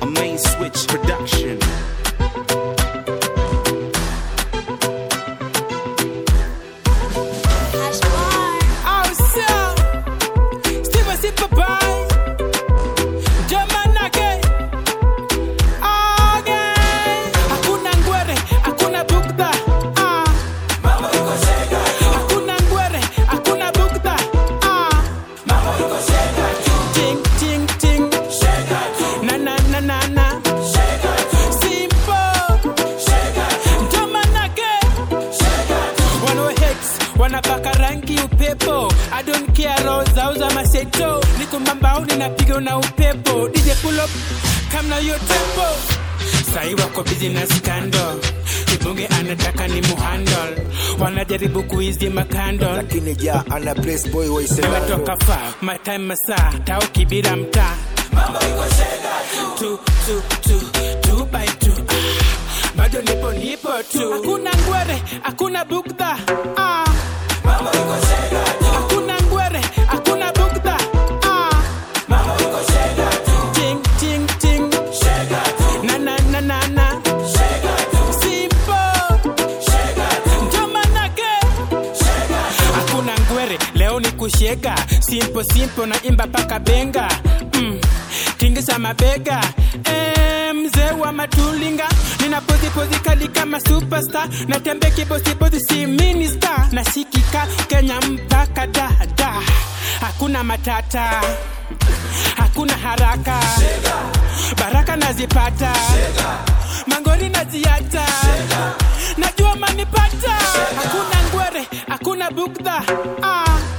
A main switch production. Au sio? Steve Sipa Bai. Jamanake. Again. Hakuna ngwere, hakuna bugdha. Ah. Hakuna ngwere, hakuna bugdha. Ah. Ting, ting, ting. Na, na, na, na, na. Simple. Jamanake. Wano hex wanapaka rangi upepo I don't care roho zao za maseto niko mambaoni napiga na upepo DJ pull up kamna yo tempo sai wako busy na scandal kibonge anataka ni muhandle wanajaribu kuizima candle lakini ja ana place boy nimetoka waisemalo faa my time masaa tao kibira mtaa tu tu tu tu by tu ah, bado nipo nipo tu hakuna ngwere hakuna bugdha ah. hakuna ngwere hakuna bugdha ah. ting ting ting na na na na na simple Njomanake. hakuna ngwere leo ni kushega simpo simpo na imba paka benga mm. tingisa mabega Eh, mzee wa matulinga nina pozipozi kali kama superstar natembe kibosibozi si minister nasikika kenya mpaka dada hakuna matata hakuna haraka baraka nazipata mangori naziata najua manipata hakuna ngwere hakuna bugdha ah.